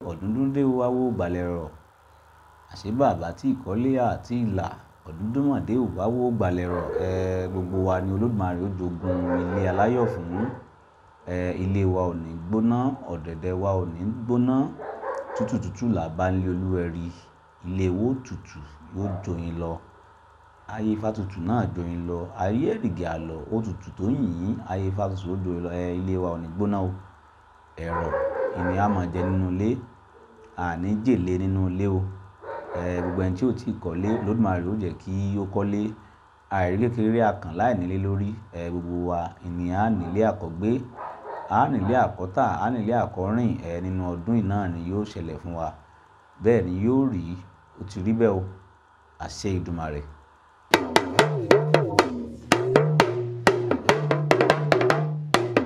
ọ̀dúndún dé o wá wó gbalẹ̀ rọ̀ àṣé bàbá tí ìkọ́lé àti ìlà ọ̀dúndún mọ̀ dé o wá wó gbalẹ̀ rọ̀ ẹ gbogbo wa ni olódùmarè ó jogun ilé aláyọ̀ fún ẹ ilé wa ò ní gbóná ọ̀dẹ̀dẹ̀ wa ò ní gbóná tútù tútù là bá ń lé olúwẹ̀rí ilé wo tútù yóò joyin lọ ayé fátutù náà joyin lọ ayé èrìgì àlọ́ ó tutù tó yìnyín ayé fátutù ó joyin lọ ẹ ilé wa ò ní gbóná o ẹ̀rọ ìní a máa jẹ nínú ilé àní jèlé nínú ilé o ẹ gbogbo ẹni tí ò tí ì kọ́lé olódùmarè ó jẹ́ kí ó kọ́lé àìrí kékeré àkàn láì nílé lórí ẹ gbogbo wa ìní a nílé àkọ́gbé a nílé àkọ́tà a nílé àkọ́rìn ẹ nínú ọdún yìí náà ni yóò ṣẹlẹ̀ fún wa bẹ́ẹ̀ ni yóò rí ó ti rí bẹ́ẹ̀ o àṣẹ Ìdùmarè.